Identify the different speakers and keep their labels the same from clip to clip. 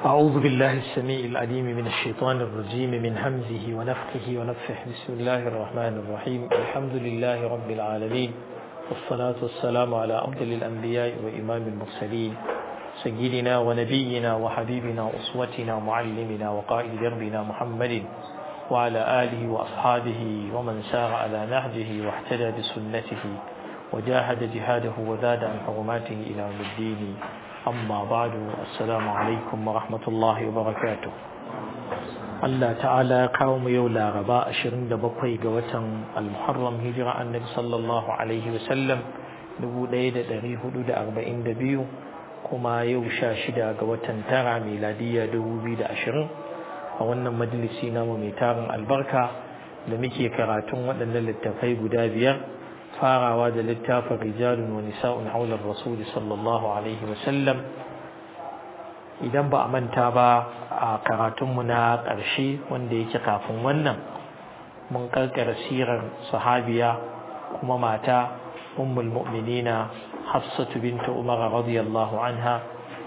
Speaker 1: أعوذ بالله السميع العليم من الشيطان الرجيم من همزه ونفخه ونفخه بسم الله الرحمن الرحيم الحمد لله رب العالمين والصلاة والسلام على أفضل الأنبياء وإمام المرسلين سيدنا ونبينا وحبيبنا وأسوتنا ومعلمنا وقائد دربنا محمد وعلى آله وأصحابه ومن سار على نهجه واهتدى بسنته وجاهد جهاده وزاد عن حرماته إلى يوم الدين أما بعد السلام عليكم ورحمة الله وبركاته Allah ta'ala kawo mu yau laraba 27 ga watan al-muharram hijira annabi sallallahu alaihi wasallam 1442 kuma yau 16 ga watan tara miladiya 2020 a wannan majalisi namu mai tarin albarka da muke karatun waɗannan littafai guda biyar farawa da littafin rijalun wa nisa'un haular rasuli sallallahu alaihi wasallam idan ba a manta ba a karatunmu na ƙarshe wanda yake kafin wannan mun karkara sirar sahabiya kuma mata ummul mu'minina hafsatu binta umar radiyallahu anha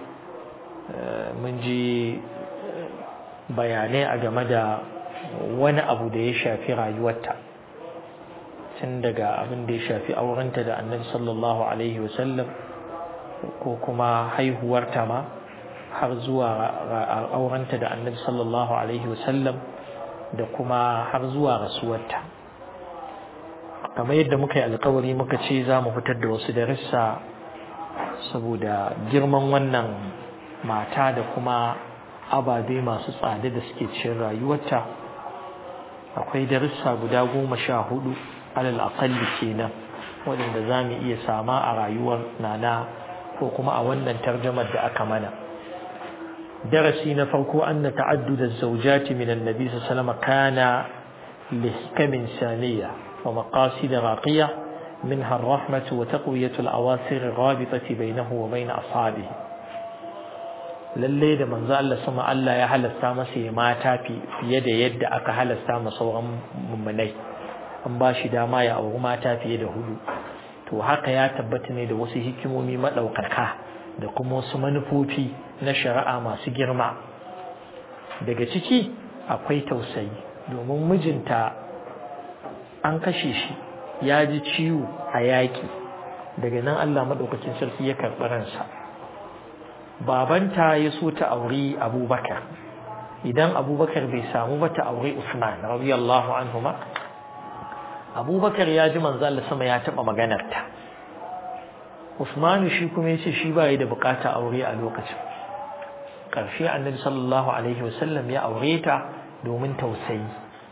Speaker 1: mun ji bayanai a game da wani abu da ya shafi rayuwarta tun daga abin da ya shafi aurenta da annabi sallallahu alaihi wasallam ko kuma haihuwarta ma har zuwa aurenta da annabi sallallahu alaihi wasallam da kuma har zuwa rasuwarta kamar yadda muka yi alkawari muka ce za mu fitar da wasu darussa saboda girman wannan mata da kuma ababe masu tsada da suke cikin rayuwarta akwai darussa guda goma sha hudu alal aqalli kenan waɗanda za mu iya sama a rayuwar nana ko kuma a wannan tarjamar da aka mana darasi na farko an na ta'adduda zaujati min annabi sallallahu kana lihkamin saniya wa maqasid raqiya منها الرحمة وتقوية الأواصر الرابطة بينه وبين أصحابه lalle da manzo Allah sama Allah ya halasta masa ya mata fiye da yadda aka halasta masa sauran mummunai an ba shi dama ya auri mata fiye da hudu to haka ya tabbata ne da wasu hikimomi maɗaukaka da kuma wasu manufofi na shari'a masu girma daga ciki akwai tausayi domin mijinta an kashe shi ya ji ciwo a yaƙi daga nan Allah maɗaukacin sarki ya karɓi ransa babanta ya so ta auri abubakar idan abubakar bai samu ba ta auri usman radiyallahu anhu ma abubakar ya ji manzo Allah sama ya taɓa maganarta usmanu shi kuma ya ce shi ba da bukata aure a lokacin ƙarshe annabi sallallahu alaihi wasallam ya aure ta domin tausayi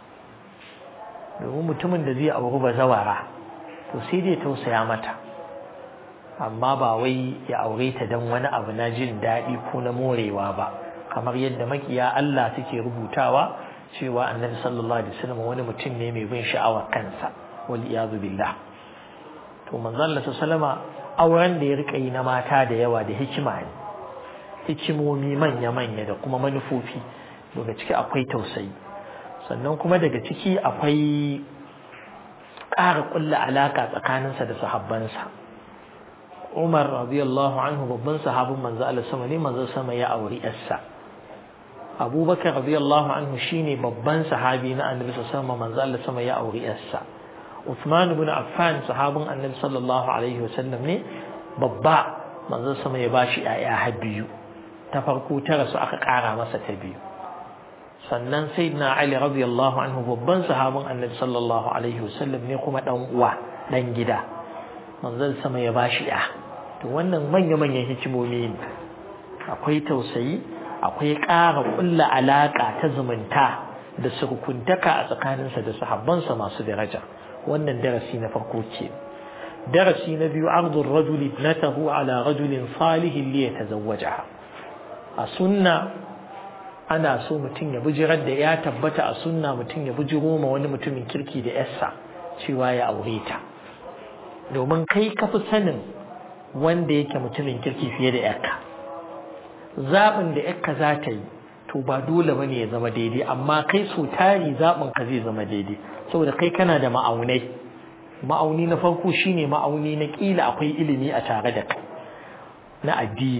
Speaker 1: domin mutumin da zai auri bazawara to sai dai tausaya mata amma ba wai ya aure ta don wani abu na jin daɗi ko na morewa ba kamar yadda makiya Allah suke rubutawa cewa annabi sallallahu alaihi wasallam wani mutum ne mai bin sha'awar kansa wal iyadu billah to manzo Allah sallama auren da ya rika yi na mata da yawa da hikima ne hikimomi manya manya da kuma manufofi daga ciki akwai tausayi sannan kuma daga ciki akwai ƙara ƙulla alaƙa tsakaninsa da sahabbansa Umar radiyallahu anhu babban sahabin manzo Allah sama ne manzo sama ya auri yarsa Abubakar radiyallahu anhu shine babban sahabi na Annabi sallallahu alaihi manzo Allah sama ya auri yarsa Uthman ibn Affan sahabin Annabi sallallahu alaihi wasallam ne babba manzo sama ya bashi ƴaƴa har biyu ta farko ta rasu aka ƙara masa ta biyu sannan sayyidina Ali radiyallahu anhu babban sahabin Annabi sallallahu alaihi wasallam ne kuma dan uwa dan gida manzon sama ya bashi ya to wannan manya-manyan hikimomi ne akwai tausayi akwai ƙara ƙulla alaƙa ta zumunta da surkuntaka a tsakaninsa da sahabbansa masu daraja wannan darasi na farko ce darasi na biyu ardur rajul ibnatahu ala rajulin salihin li yatazawwajaha a sunna ana so mutum ya bijirar da ya tabbata a sunna mutum ya bijiro ma wani mutumin kirki da yarsa cewa ya aure ta domin kai ka fi sanin wanda yake mutumin kirki fiye da yarka zaɓin da yarka za ta yi to ba dole ba ne ya zama daidai amma kai so tari zaɓin ka zai zama daidai saboda kai kana da ma'aunai ma'auni na farko shine ma'auni na ƙila akwai ilimi a tare da kai na addini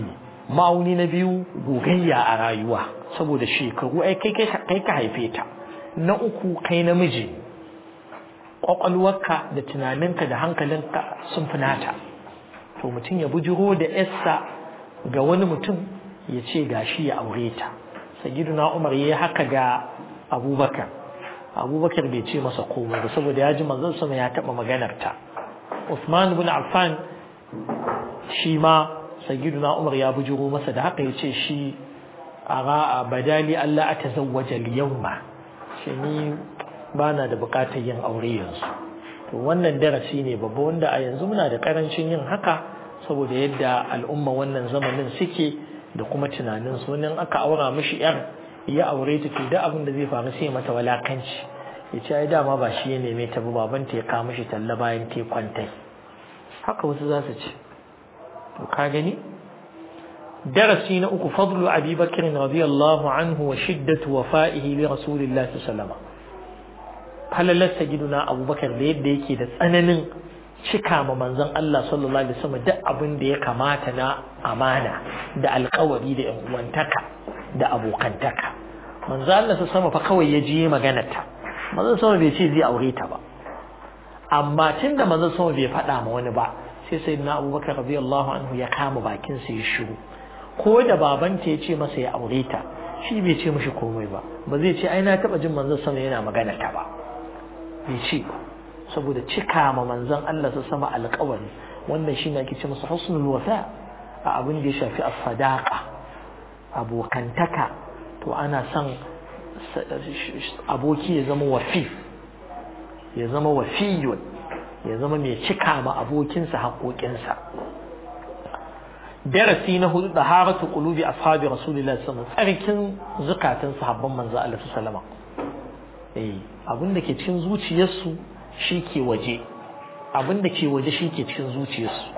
Speaker 1: ma'auni na biyu gogayya a rayuwa saboda shekaru ai kai kai ka haife ta na uku kai namiji kwakwalwarka da tunaninka da hankalinka sun fi nata to mutum ya bujiro da yarsa ga wani mutum ya ce gashi ya aure ta sayyiduna umar yayi haka ga abubakar abubakar bai ce masa komai ba saboda ya ji manzon sama ya taba maganar ta Uthman ibn Affan shi ma sayyiduna umar ya bujiro masa da haka ya ce shi a badali Allah atazawwaja al-yawma shi ni bana da bukatar yin aure yanzu to wannan darasi ne babba wanda a yanzu muna da karancin yin haka saboda yadda al'umma wannan zamanin suke da kuma tunanin su wannan aka aura mishi yar ya aure ta to da abin da zai faru sai mata walakanci ya ce ai dama ba shi ya neme ta ba baban ta ya kawo mishi talla bayan ta kwantai haka wasu za su ce to ka gani darasi na uku fadlu abi bakr radiyallahu anhu wa shiddatu wafa'ihi li rasulillahi sallallahu alaihi wasallam falalar sagiduna abubakar da yadda yake da tsananin cika ma manzon Allah sallallahu alaihi wasallam duk abin da ya kamata na amana da alkawari da yan uwantaka da abokantaka manzon Allah sama fa kawai ya je maganar ta manzon sama bai ce zai aure ta ba amma tunda manzon sama bai faɗa ma wani ba sai sayyidina abubakar radiyallahu anhu ya kama bakin sa ya shiru ko da babanta ya ce masa ya aure ta shi bai ce mishi komai ba ba zai ce ai na taba jin manzon sama yana magana ta ba bai ce saboda cika ma manzon Allah su sama alƙawari wannan shi ne ake ce masa husnul wafa a abin da ya shafi as-sadaqa abokantaka to ana son aboki ya zama wafi ya zama wafiyun ya zama mai cika ma abokinsa haƙoƙinsa darasi na hudu da haratu qulubi ashabi rasulillahi sallallahu alaihi wasallam tsarkin zukatan sahabban manzo Allah sallallahu alaihi eh abin da ke cikin zuciyarsu shi ke waje abin da ke waje shi ke cikin zuciyarsu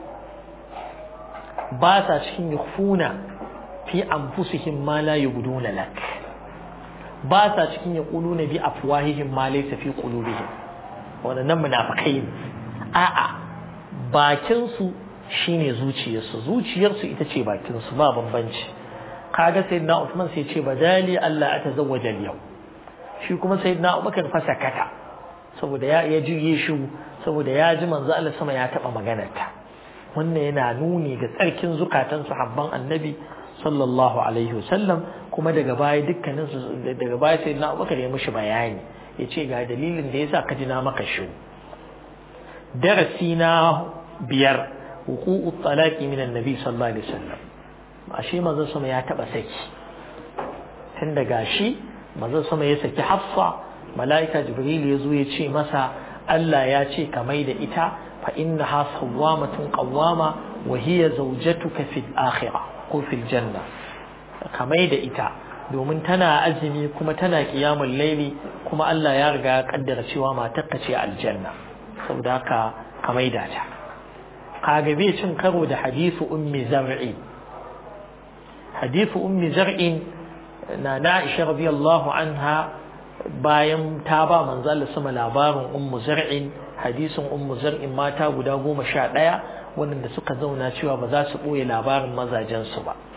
Speaker 1: ba sa cikin yukhfuna fi anfusihim ma la yubduna lak ba sa cikin yaquluna bi afwahihim ma laysa fi qulubihim wannan munafikai ne a'a bakin su shine zuciyarsu zuciyarsu ita ce bakin su ba bambanci kaga sayyidina Uthman sai ce badali Allah atazawwaja al-yawm shi kuma sayyidina Abubakar fa sakata saboda ya ya juye shi saboda ya ji manzo Allah sama ya taba maganar ta wannan yana nuni ga tsarkin zukatan sahabban annabi sallallahu alaihi wasallam kuma daga baya dukkanin su daga baya sayyidina Abubakar ya mishi bayani yace ga dalilin da yasa ka ji na maka shi darasi na biyar wuqu'u talaqi min annabi sallallahu alaihi wasallam ashe manzo sama ya taba saki tun daga shi manzo sama ya saki hafsa mala'ika jibril ya zo ya ce masa Allah ya ce ka mai da ita fa innaha sawwamatun qawwama wa hiya zawjatuka fil akhirah ko fil janna ka mai da ita domin tana azumi kuma tana qiyamul laili kuma Allah ya riga ya kaddara cewa matarka ce aljanna saboda haka ka mai da ta kaga bai cin karo da hadisu ummi zar'i hadisu ummi zar'in na Aisha radiyallahu anha bayan ta ba manzo Allah sama labarin ummu zar'in hadisin ummu zar'in mata guda goma sha ɗaya wanda suka zauna cewa ba za su ɓoye labarin mazajen su ba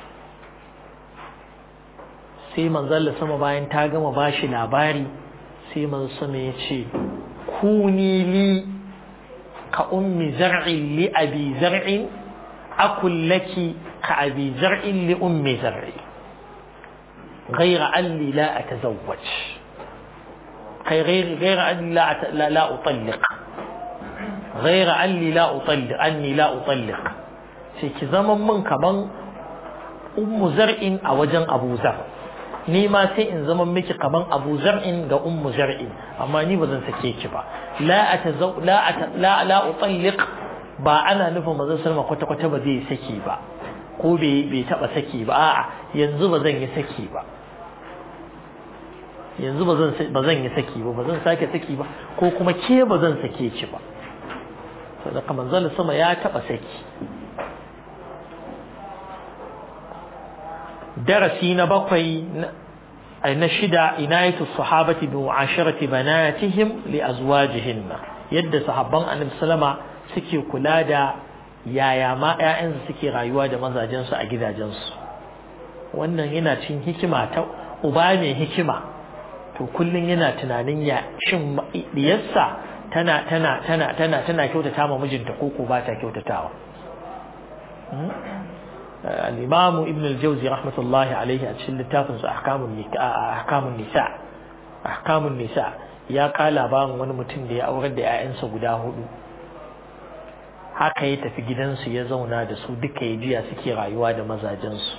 Speaker 1: sai manzo Allah sama bayan ta gama bashi labari sai manzo sama ya ce kuni li ka ummi zar'in li abi zar'in akul laki ka abi zar'in li ummi zar'in غير أني لا أتزوج غير غير أني لا لا, لا أطلق غير أني لا أطلق أني لا أطلق sai ki zama min kaman ummu zar'in a wajen abu zar ni ma sai in zama miki kaman abu zar'in ga ummu zar'in amma ni ba zan sake ki ba la atazaw la la la utalliq ba ana nufin manzon sallama kwata kwata ba zai saki ba ko bai bai taba saki ba a'a yanzu ba zan yi saki ba yanzu ba zan yi saki ba ba zan sake saki ba ko kuma ke ba zan sake ki ba sadaka manzon sama ya taba saki darasi na bakwai na shida inayatu sahabati bi mu'asharati banatihim li azwajihinna yadda sahabban annabi sallama suke kula da yaya ma 'ya'yansu suke rayuwa da mazajensu a gidajensu wannan yana cin hikima ta uba mai hikima to kullum yana tunanin ya shin diyarsa tana tana tana tana tana kyautata ma mijinta ko ko ba ta kyautatawa al-imam ibn al-jawzi rahmatullahi alayhi a cikin littafin sa ahkamun ahkamun nisa ahkamun nisa ya kala labarin wani mutum da ya aurar da 'ya'yansa guda hudu haka ya tafi gidansu ya zauna da su duka ya jiya suke rayuwa da mazajensu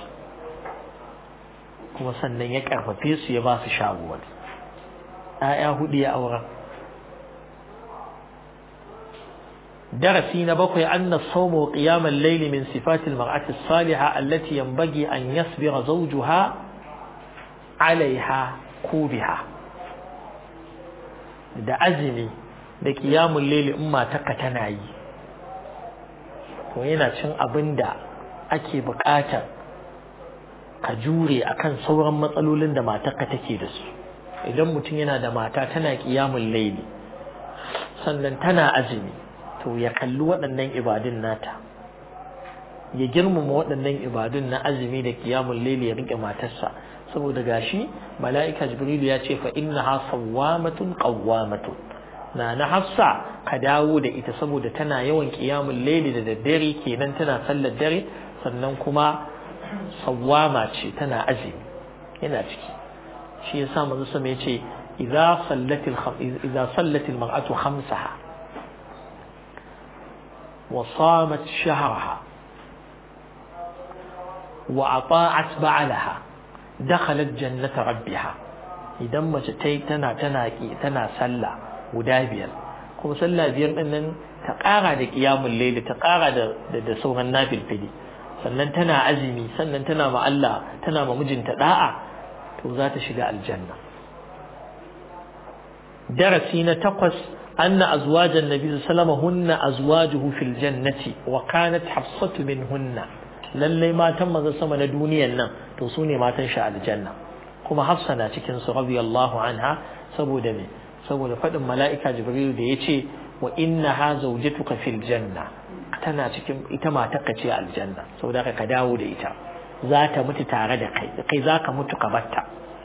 Speaker 1: kuma sannan ya karfafe su ya ba su shaguwar ‘ya'ya hudu ya aura darasi na bakwai an na saumo ƙiyamar laili min sifatil mar'atis saliha allati yanbaghi an yasbira zawjuha alaiha ko biha da azumi da ƙiyamun laili in matarka tana yi to yana cin abin da ake buƙatar ka jure akan sauran matsalolin da matarka take da su idan mutum yana da mata tana ƙiyamun laili sannan tana azumi to ya kalli waɗannan ibadun nata ya girmama waɗannan ibadun na azumi da ƙiyamun laili ya riƙe matarsa saboda gashi mala'ika jibrilu ya ce fa innaha sawwamatun qawwamatun na na hafsa ka dawo da ita saboda tana yawan ƙiyamun laili da daddare kenan tana sallar dare sannan kuma sawwama ce tana azumi yana ciki shi yasa manzo sama yace idza sallatil idza sallatil mar'atu khamsaha wa samat shahraha wa ata'at ba'laha dakhalat jannata rabbiha idan mace tai tana tana tana sallah guda biyar kuma sallah biyar din nan ta ƙara da qiyamul layli ta ƙara da da sauran nafilfili sannan tana azumi sannan tana ma Allah tana ma mijinta da'a to za ta shiga aljanna darasi na takwas anna azwajan nabi sallama hunna azwajuhu fil jannati wa kanat hafsatu minhunna lalle matan manzon sama na duniyan nan to su ne matan shi aljanna kuma hafsa na cikin su radiyallahu anha saboda me saboda fadin mala'ika jibril da yace wa innaha zawjatuka fil janna tana cikin ita matarka ce aljanna saboda ka dawo da ita za ta mutu tare da kai kai za ka mutu ka batta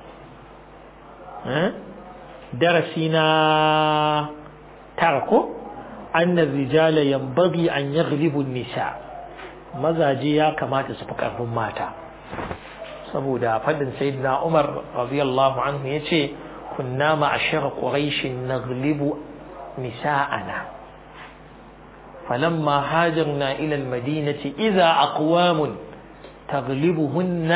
Speaker 1: darasi na tara ko anna rijala yanbaghi an yaghlibu nisa mazaje ya kamata su fi karfin mata saboda fadin sayyidina Umar radiyallahu anhu yace kunna ma'ashara quraish naghlibu nisa'ana فلما هاجرنا إلى المدينة إذا أقوام تغلبهن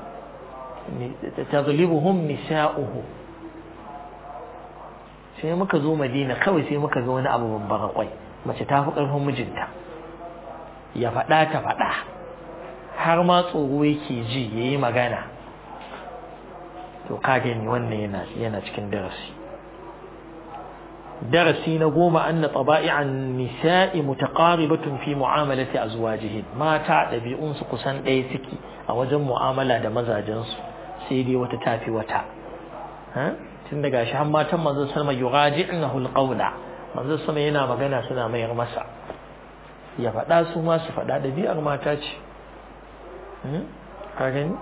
Speaker 1: تغلبهم نساؤه sai muka zo madina kawai sai muka ga wani abu babban kwai mace ta fi ƙarfin mijinta ya faɗa ta faɗa har ma tsoro yake ji ya yi magana to ka gani wannan yana yana cikin darasi darasi na goma anna taba'i'an nisa'i mutaqaribatun fi mu'amalati azwajihin mata ɗabi'un su kusan ɗaya suke a wajen mu'amala da mazajensu sai dai wata tafi wata tun daga shi har matan manzon sama yuraji'nahu alqawla manzon sama yana magana suna mayar masa ya faɗa su ma su faɗa ɗabi'ar mata ce ka gani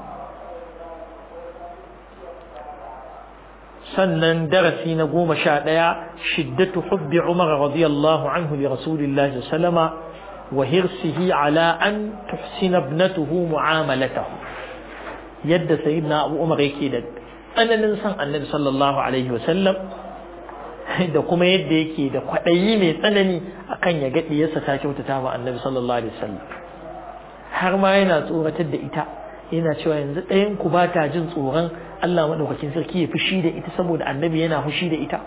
Speaker 1: sannan darasi na goma sha ɗaya shiddatu hubbi umar radiyallahu anhu li rasulillahi sallama wa hirsihi ala an tuhsina ibnatuhu mu'amalatahu yadda sayyidina abu umar yake da tsananin san annabi sallallahu alaihi wasallam da kuma yadda yake da kwaɗayi mai tsanani akan ya gaɗi yasa ta kyautata wa annabi sallallahu alaihi wasallam har ma yana tsoratar da ita yana cewa yanzu ɗayan ku ba ta jin tsoron Allah maɗaukakin sarki ya fushi da ita saboda annabi yana fushi da ita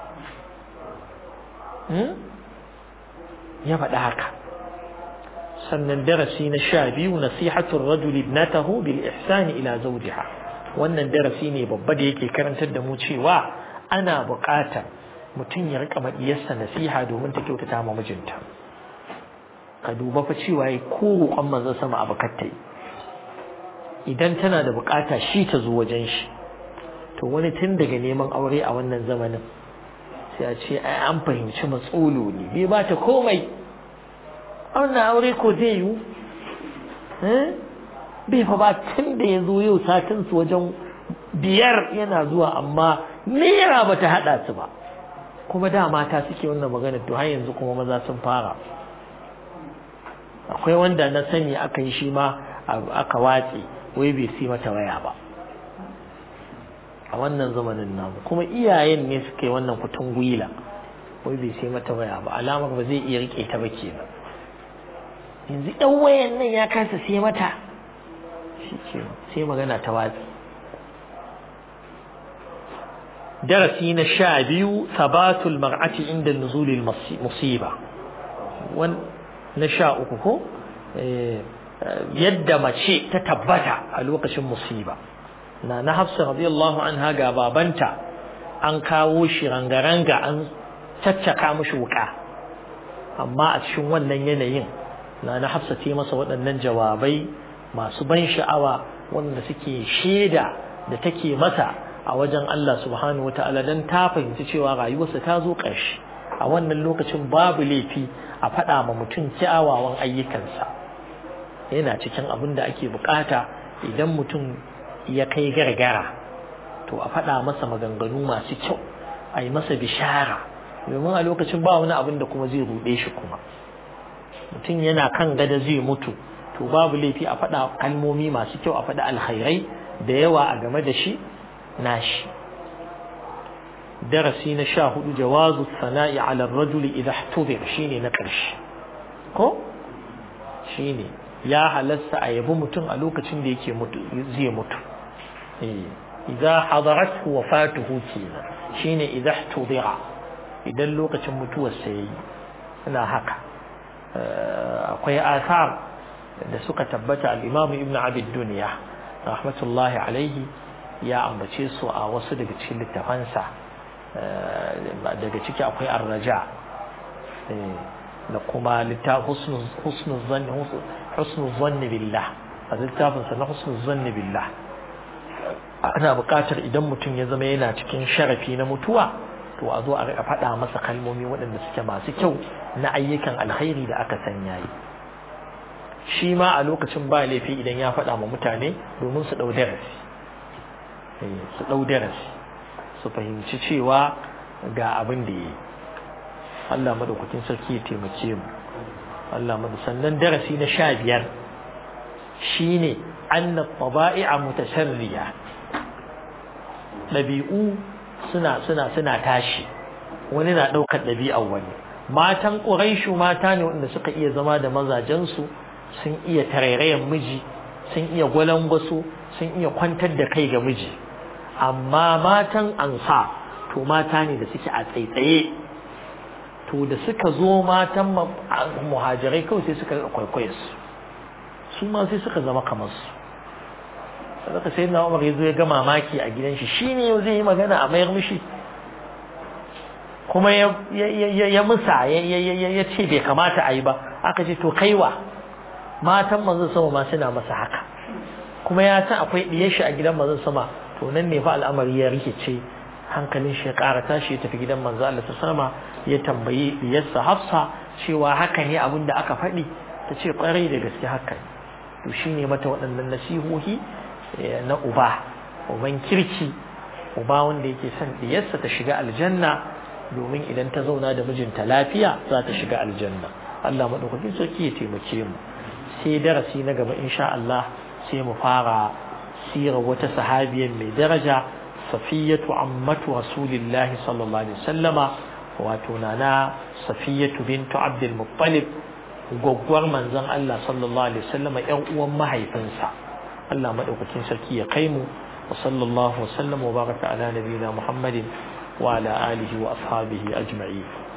Speaker 1: ya faɗa haka sannan darasi na sha biyu nasihatul rajuli ibnatahu bil ihsani ila zawjiha wannan darasi ne babba da yake karantar da mu cewa ana buƙatar mutum ya rika maɗiyarsa nasiha domin ta kyautata ma mijinta ka duba fa cewa ya ko roƙon manzon sama abu kattai idan tana da buƙata shi ta zo wajen shi to wani tun daga neman aure a wannan zamanin sai a ce ai an fahimci matsolo ne bai ba ta komai wannan aure ko zai yiwu bai fa ba tun da ya zo yau satin su wajen biyar yana zuwa amma naira ba ta haɗa su ba kuma da mata suke wannan magana to har yanzu kuma maza sun fara akwai wanda na sani aka yi shi ma aka watse wai bai si mata waya ba a wannan zamanin namu kuma iyayen ne suka yi wannan kutun gwila wai bai sai mata waya ba alamar ba zai iya rike ta ba kenan yanzu ɗan wayan nan ya kasa sai mata shi ke sai magana ta watsi darasi na sha biyu sabatul mar'ati inda nuzulil musiba na sha uku ko yadda mace ta tabbata a lokacin musiba na na hafsa radiyallahu anha ga babanta an kawo shi rangaranga an caccaka mishi wuka amma a cikin wannan yanayin na na hafsa ta masa waɗannan jawabai masu ban sha'awa wanda suke shaida da take masa a wajen Allah subhanahu wataala dan ta fahimci cewa rayuwarsa ta zo ƙarshe a wannan lokacin babu laifi a faɗa ma mutum kyawawan ayyukansa yana cikin abin da ake bukata idan mutum ya kai gargara to a faɗa masa maganganu masu kyau a yi masa bishara domin a lokacin ba wani abin da kuma zai ruɗe shi kuma mutum yana kan gada zai mutu to babu laifi a faɗa kalmomi masu kyau a faɗa alkhairai da yawa a game da shi nashi darasi na sha hudu jawazu sana'i ala rajuli idha ihtubir shine na ƙarshe ko shine ya halasta a yabi mutum a lokacin da yake mutu zai mutu idza hadarat wafatuhu kenan shine idza ihtubira idan lokacin mutuwar sa yayi ina haka akwai asar da suka tabbata al-Imam Ibn Abi Dunya rahmatullahi alaihi ya ambace su a wasu daga cikin littafansa daga ciki akwai ar-raja da kuma littafin husnul zanni husnul zanni billah a littafinsa na husnul zanni billah ana buƙatar idan mutum ya zama yana cikin sharafi na mutuwa to a zo a riƙa faɗa masa kalmomi waɗanda suke masu kyau na ayyukan alkhairi da aka san yayi shi ma a lokacin ba laifi idan ya faɗa ma mutane domin su ɗau darasi su ɗau darasi su fahimci cewa ga abin da ya yi Allah madaukakin sarki ya taimake mu Allah madu sannan darasi na sha biyar shine anna taba'i'a mutasharriya ɗabi'u suna suna suna tashi wani na ɗaukar ɗabi'ar wani matan ƙuraishu mata ne wanda suka iya zama da mazajensu sun iya tarairayen miji sun iya gwalangwaso sun iya kwantar da kai ga miji amma matan ansa to mata ne da suke a tsaitsaye to da suka zo matan muhajirai kawai sai suka kwaikwaye su su ma sai suka zama kamar su sadaka sai na umar ya zo ya ga mamaki a gidan shi shine yau zai yi magana a mayar mishi kuma ya musa ya ce bai kamata a yi ba aka ce to kaiwa matan manzon sama ma suna masa haka kuma ya san akwai diyar shi a gidan manzon sama to nan ne fa al'amari ya rikice hankalin shi ya ƙara tashi ya tafi gidan manzo Allah sama ya tambayi diyarsa Hafsa cewa haka ne abin da aka faɗi ta ce ƙwarai da gaske haka to shine mata waɗannan nasihohi na uba uban kirki uba wanda yake son diyarsa ta shiga aljanna domin idan ta zauna da mijinta lafiya za ta shiga aljanna Allah madaukakin sarki ya taimake mu sai darasi na gaba insha Allah sai mu fara sirar wata sahabiyar mai daraja safiyatu ammatu rasulillahi sallallahu alaihi wasallama wato nana safiyatu bintu abdul muttalib gwaggwar manzon Allah sallallahu alaihi wasallama ƴan uwan mahaifinsa Allah madaukakin sarki ya kai mu wa sallallahu wa sallam wa baraka ala nabiyina muhammadin wa ala alihi wa ashabihi ajma'in